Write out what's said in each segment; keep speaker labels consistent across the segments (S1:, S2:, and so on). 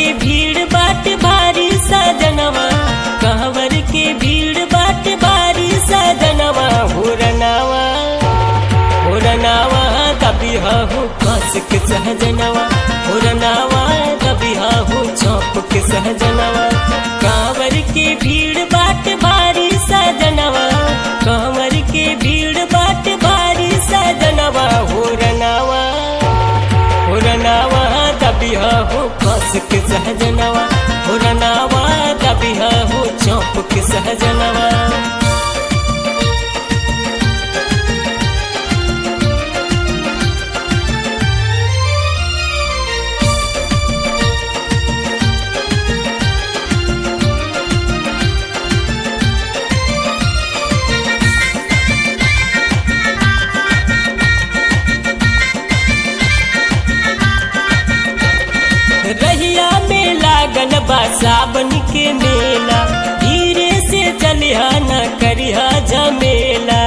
S1: भीड़ बाट भारी सजनवा कहवर के भीड़ बाट भारी सजनवा हुरनावा हुरनावा दबिहा हो कस के सहजनवा हुरनावा दबिहा हो चौप के सहजनवा कांवर के भीड़ बाट भारी सजनवा कांवर के भीड़ बाट भारी सजनवा हुरनावा हुरनावा दबिहा हो कस के सहजनवा हुरनावा दबिहा हो चौप के सहजनवा रहिया में लागल बा सावन के मेला धीरे से चलिहा न करिहा झमेला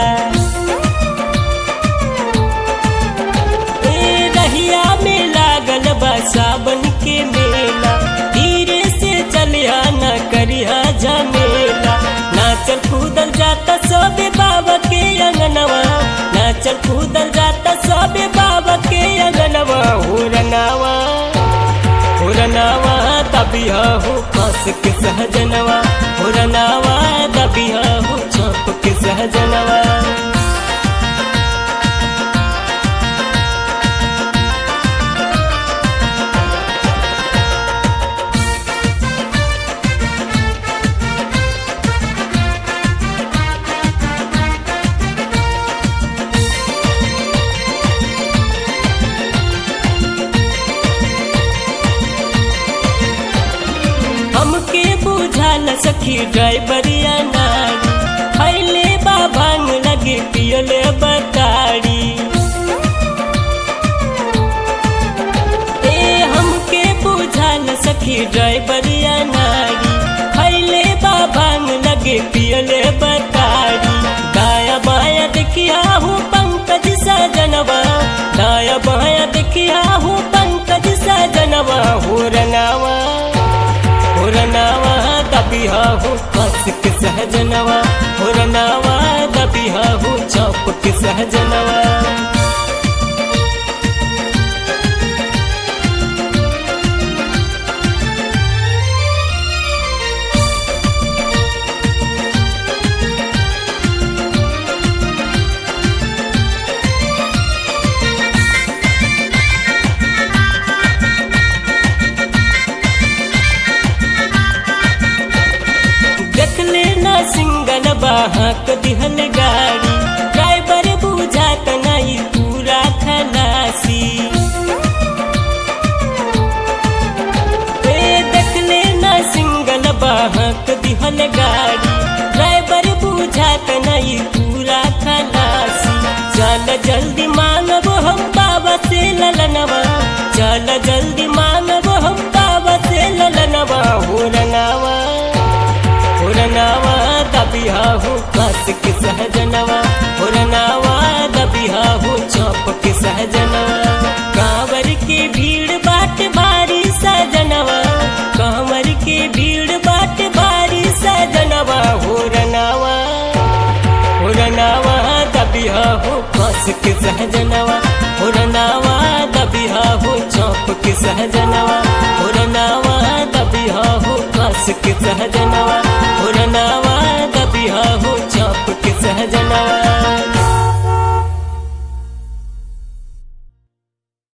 S1: ए रहिया में लागल बा सावन के मेला धीरे से चलिहा न करिहा झमेला नाचल कूदल जाता सबे बाबा के अंगनवा नाचल कूदल जाता सबे बाबा के अंगनवा हुरनावा हुरनावा दबिहा हो कस के सहजनवा हुरनावा दबिहा हो चौप के सहजनवा हमके बुझाल सखी ड्राइवरिया नारी खैले बा भांग लगे पियले बताड़ी ए हमके बुझाल सखी ड्राइवरिया नारी खैले बा भांग लगे पियले बताड़ी दाया बाया देखिया हूँ पंकज सजनवा दाया बाया देखिया हूँ पंकज सजनवा हो रंगावा हुरनावा दबिहा हो कस के सहजनवा हुरनावा दबिहा हो चौप के सहजनवा देखले ना सिंगल बाहक दिहल गाड़ी ड्राइवर बुझात नहीं पूरा खलासी ए देखले ना सिंगल बाहक दिहल गाड़ी ड्राइवर बुझात नहीं पूरा खलासी चल जल्दी मांगब हम बाबा से ललनवा चल जल्दी मांगब हम बाबा से ललनवा हो रंगावा हुरनावा दबिहा हो कस के सहजनवा हुरनावा दबिहा हो चौप के सहजनवा कांवर के भीड़ बाट भारी सजनवा कांवर के भीड़ बाट भारी सजनवा हुरनावा हुरनावा दबिहा हो कस के सहजनवा हुरनावा दबिहा हो चौप के सहजनवा हुरनावा दबिहा हो कस के सहजनवा हुरनावा दबिहा हो चौप के सहजनवा